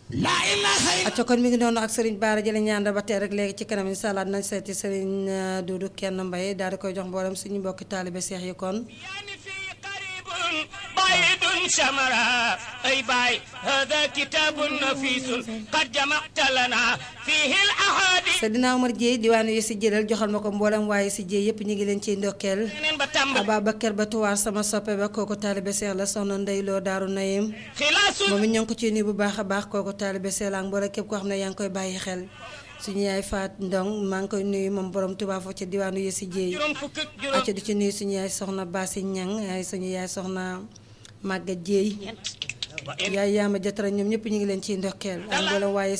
acca kon mi ngi noonu ak Serigne Bara jële ñaan ba tey rek léegi ci kanam incha allah nañ seeti Serigne Doudou kenn mbay daal di koy jox mboolem suñu mbokki taalibe seex yi kon بعيد شمرا أي باي هذا كتاب نفيس قد جمعت لنا فيه الأحاديث Seydina Omar Dieye diwaanu yi si jëlal joxal ma ko mboolem waaye si Dieye yëpp ñu ngi leen ciy ndokkeel neen ba tàmbali Ababacar ba tuwaar sama soppe ba kooku taalibe seex la soxna Ndey Loo Daaru Nayim خلاص moom it ñoo ngi ko ciy nuyu bu baax a baax kooku taalibe seex la ak mboolem képp koo xam ne yaa ngi koy bàyyi xel suñu yaay Faat Ndong maa ngi koy nuyu moom borom Tuubaa foofu ci diwaanu yi si Dieye juróom fukk ak juróom acca di ci nuyu suñu yaay soxna Basi Ñang ay suñu yaay soxna Màgga Jéey yaay yaama jatara ñoom ñëpp ñu ngi leen ciy ndokkeel ak mboolem waaye